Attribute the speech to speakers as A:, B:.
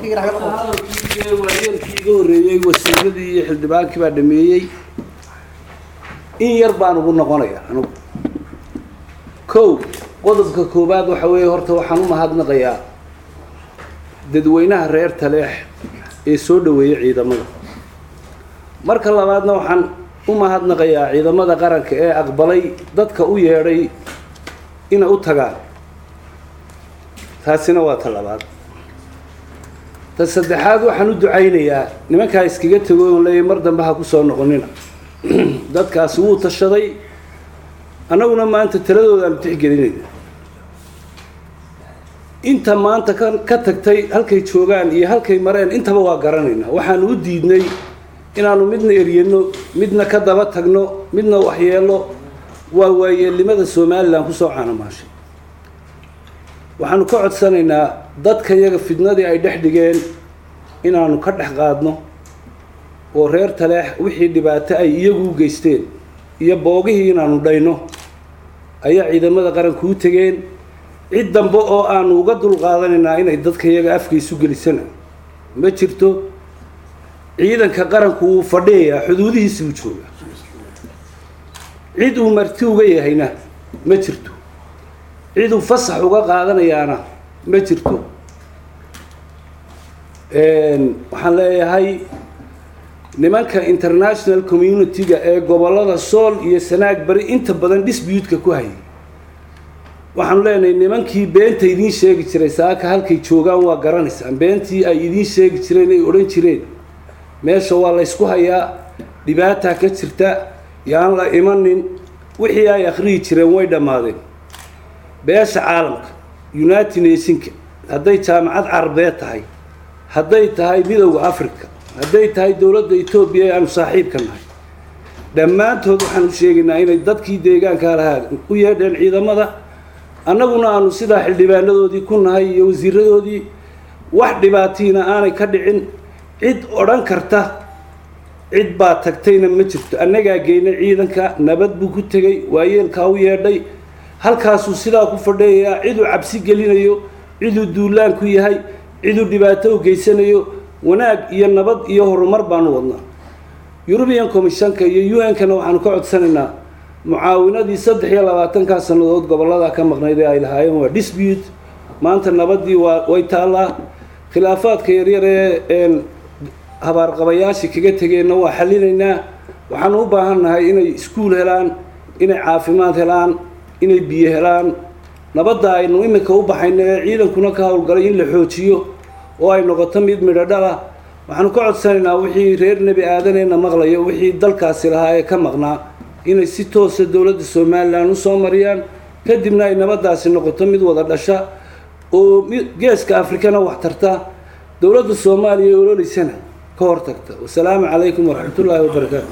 A: hadalkii waayeelkii iga horreeyey wasiiradii iyo xildhibaankii baa dhameeyey in yar baan ugu noqonaya anugu kow qodobka koowaad waxa weeye horta waxaan u mahadnaqayaa dadweynaha reer taleex ee soo dhaweeyey ciidamada marka labaadna waxaan u mahadnaqayaa ciidamada qaranka ee aqbalay dadka u yeedhay inay u tagaan taasina waa ta labaad ta saddexaad waxaan u ducaynayaa nimankaa iskaga tego on leeyahy mar dambe ha ku soo noqonina dadkaasi wuu tashaday annaguna maanta taladoodaanu tixgelinayna inta maanta ka ka tagtay halkay joogaan iyo halkay mareen intaba waa garanaynaa waxaanu u diidnay inaanu midna eryano midna ka daba tagno midna waxyeelo waa waayeelnimada somalilan kusoo caanamaashay waxaanu ka codsanaynaa dadka yaga fidnadii ay dhex dhigeen inaanu ka dhex qaadno oo reer taleex wixii dhibaato ay iyagu u geysteen iyo boogihii inaanu dhayno ayaa ciidamada qaranku u tegeen cid dambe oo aanu uga dulqaadanaynaa inay dadka yaga afka isu gelisana ma jirto ciidanka qaranku wuu fadhiyayaa xuduudihiisi buu joogaa cid uu marti uga yahayna ma jirto cid uu fasax uga qaadanayaana ma jirto waxaan leeyahay nimanka international community-ga ee gobollada sool iyo sanaag bari inta badan dispuutka ku hayay waxaanu leenahay nimankii beenta idiin sheegi jiray saaka halkay joogaan waa garanaysaan beentii ay idiin sheegi jireen ay odhan jireen meesha waa laysku hayaa dhibaataa ka jirta yaan la imanin wixii ay akhriyi jireen way dhammaadeen beesha caalamka united nationka hadday jaamacad carabeed tahay hadday tahay midowda africa hadday tahay dowladda etoobiya ee aanu saaxiibka nahay dhammaantood waxaanu sheegaynaa inay dadkii deegaankaa lahaa u yeedheen ciidamada annaguna aanu sidaa xildhibaanadoodii ku nahay iyo wasiiradoodii wax dhibaatiina aanay ka dhicin cid odhan karta cid baa tagtayna ma jirto annagaa geynay ciidanka nabad buu ku tegey waayeelkaa u yeedhay halkaasuu sidaa ku fadhiyayaa ciduu cabsi gelinayo ciduu duulaan ku yahay ciduu dhibaato u geysanayo wanaag iyo nabad iyo horumar baanu wadnaa eurubian commissionka iyo u n-kana waxaanu ka codsanaynaa mucaawinadii saddex iyo labaatankaa sannadood gobollada ka maqnayd ee ay lahaayeen waa dispute maanta nabadii waa way taallaa khilaafaadka yaryar ee habaarqabayaashii kaga tegeenna waa xallinaynaa waxaanu u baahan nahay inay iskuul helaan inay caafimaad helaan inay biyo helaan nabadda aynu iminka u baxayno ee ciidankuna ka howlgalay in la xoojiyo oo ay noqoto mid midho dhala waxaanu ka codsanaynaa wixii reer nebi aadaneyna maqlayo wixii dalkaasi lahaa ee ka maqnaa inay si toosa dowladda somalilan usoo mariyaan kadibna ay nabaddaasi noqoto mid wada dhasha oo geeska afrikana wax tarta dowladda soomaaliya ee ololeysana ka hortagta wasalaamu calaykum waraxmatullaahi wabarakaatu